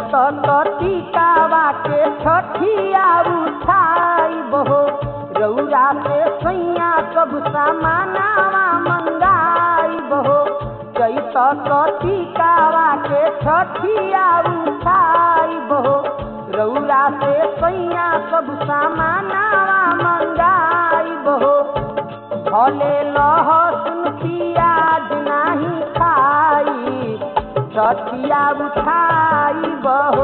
चैत टीकावा के छठिया उठाई बहो रौरा से सैया सब सामानावा मंगाई बहो चैत टीकावा के छठिया उठाई बहो रौरा से सैया सब सामानावा मंगाई बहो भले लहसुन पियाज नाही खाई छठिया उठाई बहो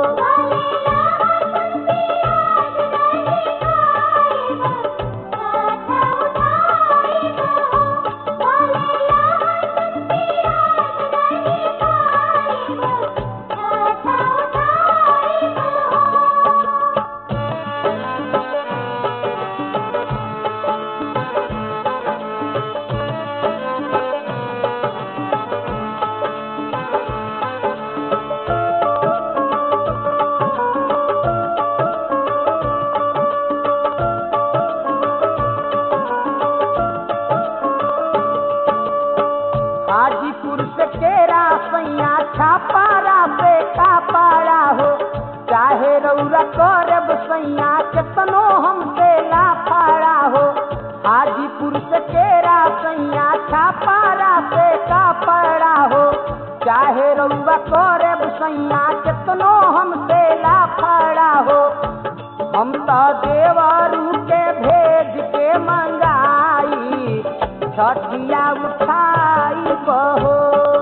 हाजीपुर से केरा सैया छापारा से कापाड़ा हो चाहे रौरा करब सैया केतनो हमसे लाफाड़ा हो हाजीपुर से केरा सैया छापारा से कापाड़ा हो चाहे रौरा करब सैया केतनो हमसे लाफाड़ा हो हम तो देवरू के भेज के मंगाई छठिया उठाई बहो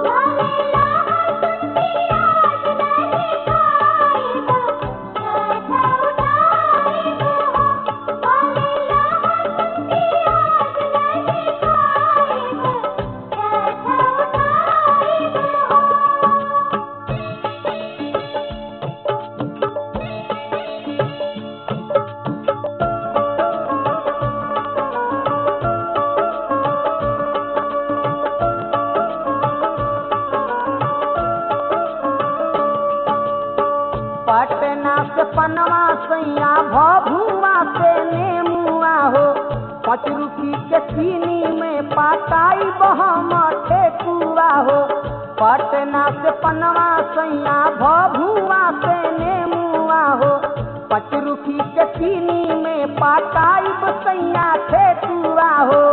पटना से पनवा सैया भभुआ से नेमुआ हो पाँच रुपी के चीनी में पाताई बहम ठेकुआ हो पटना से पनवा सैया भभुआ से नेमुआ हो पाँच रुपी के चीनी में पाताई बसैया ठेकुआ हो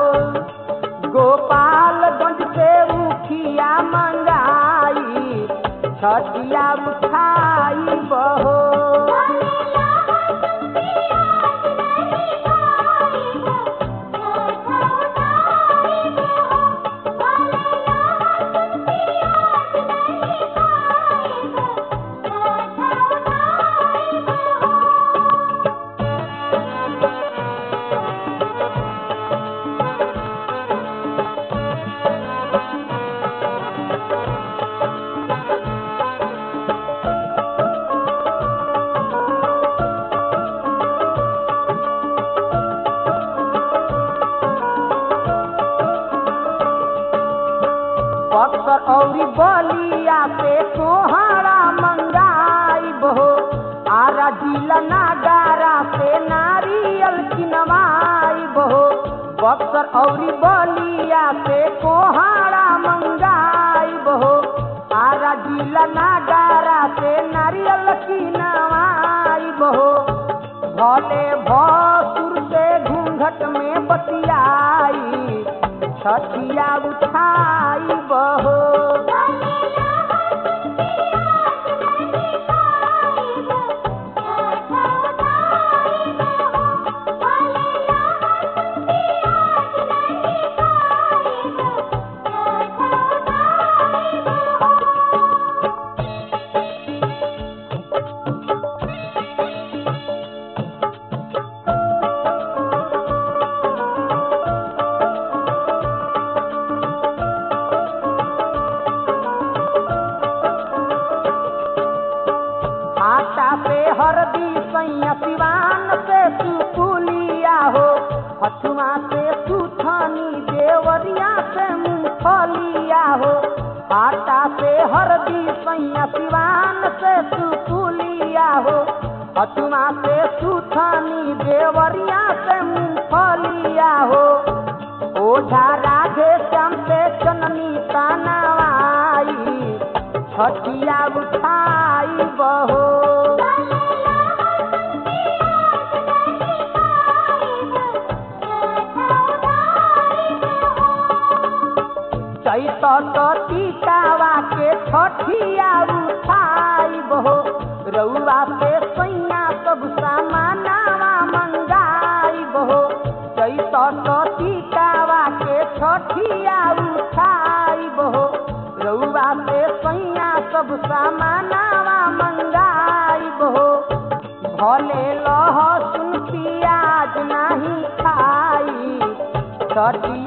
गोपालगंज से उखिया मंगाई छठिया उठाई बहो बक्सर औरी बलिया से सोहारा मंगाई बहो आरा जिला नागारा से नारियल किनवाई बहो बक्सर औरी बलिया से कोहारा मंगाई बहो आरा जिला नागारा से नारियल किनवाई बहो भले भसुर से घूंघट में बतियाई छठिया उठाई बहो आटा पे हरदी सैया सिवान से सुपुलिया हो हथुआ से सुथनी देवरिया से मूंगफलिया हो आटा से हरदी सैया सिवान से सुपुलिया हो हथुआ से सुथनी देवरिया से मूंगफलिया हो ओझा राधे श्याम से चननी तानावाई छठिया छठिया उठाई बहो चैत टीकावा के छठिया उठाई बहो रउआ से सैया सब सामानावा मंगाई बहो चैत टीकावा के छठिया उठाई बहो रउआ से सैया सब सामानावा मंगाई बहो भले लहसुन पियाज नहीं खाई छठी